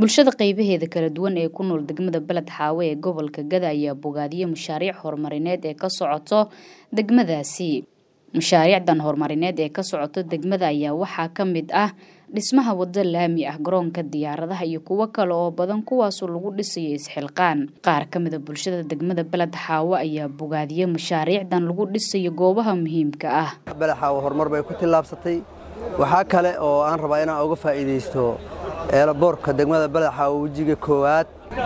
bulshada qaybaheeda kala duwan ee ku nool degmada beled xaawe ee gobolka gada ayaa bogaadiyey mashaariic horumarineed ee ka socoto degmadaasi mashaariicdan horumarineed ee ka socoto degmada ayaa waxaa ka mid ah dhismaha wado laami ah garoonka diyaaradaha iyo kuwo kale oo badan kuwaasoo lagu dhisayo isxilqaan qaar ka mida bulshada degmada beled xaawo ayaa bogaadiyey mashaariicdan lagu dhisayo goobaha muhiimka ah beled xaawo horumar bay ku tillaabsatay waxaa kale oo aan rabaa inaan uga faa'iidaysto eelaboorka degmada beled xaawo wejiga koowaad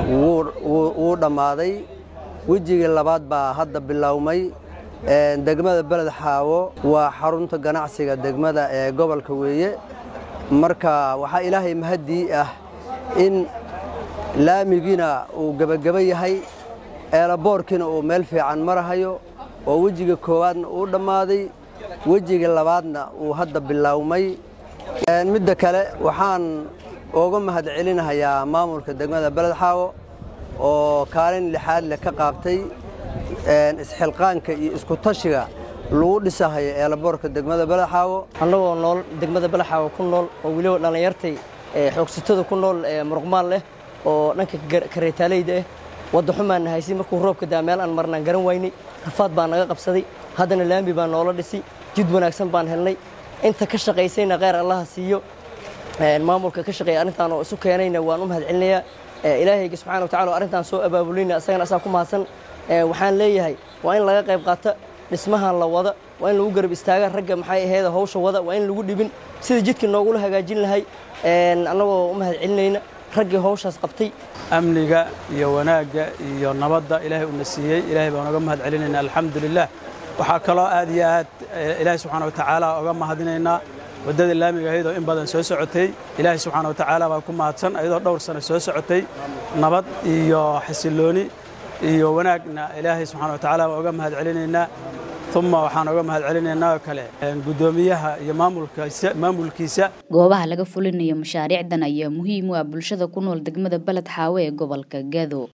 wuu dhammaaday wejigii labaad baa hadda bilowmay degmada beled xaawo waa xarunta ganacsiga degmada ee gobolka weeye marka waxaa ilaahay mahaddii ah in laamigiina uu gebageba yahay eelaboorkiina uu meel fiican marahayo oo wejiga koowaadna uu dhammaaday wejiga labaadna uu hadda bilowmay midda kale waxaan uga mahad celinahayaa maamulka degmada beled xaawo oo kaalin lixaad leh ka qaabtay isxilqaanka iyo iskutashiga lagu dhisahayo eelaboorka degmada beled xaawo annagoo nool degmada beled xaawo ku nool oo weliba dhallinyartay xoogsatada ku nool muruqmaal leh oo dhanka kareetaaleyda ah wadda xumaan haysi markuu roobka daa meel aan marnaan garan waynay rafaad baa naga qabsaday haddana laami baa noola dhisi jid wanaagsan baan helnay inta ka shaqaysayna kheyr allaha siiyo maamulka ka shaqeeya arrintaan oo isu keenayna waan u mahad celinayaa ilaahayga subxana wa tacala arrintaan soo abaabulayna asagana asaa ku mahadsan waxaan leeyahay waa in laga qayb qaata dhismahan la wada waa in lagu garab istaaga ragga maxay aheeda hawsha wada waa in lagu dhibin sida jidka noogula hagaajin lahay annagoo u mahad celinayna raggii hawshaas qabtay amniga iyo wanaagga iyo nabadda ilaahay uuna siiyey ilaahay baan uga mahad celinayna alxamdulilah waxaa kaloo aad iyo aad ilaahay subxaana wa tacaala uga mahadinaynaa waddada laamiga ahayd oo in badan soo socotay ilaahay subxaana wa tacaala baa ku mahadsan ayadoo dhowr sano soo socotay nabad iyo xasillooni iyo wanaagna ilaahay subxana wa tacaala baa uga mahad celinaynaa uma waxaan uga mahad celinaynaa oo kale guddoomiyaha iyo maamulkiisa goobaha laga fulinayo mashaariicdan ayaa muhiim u ah bulshada ku nool degmada beled xaawe ee gobolka gado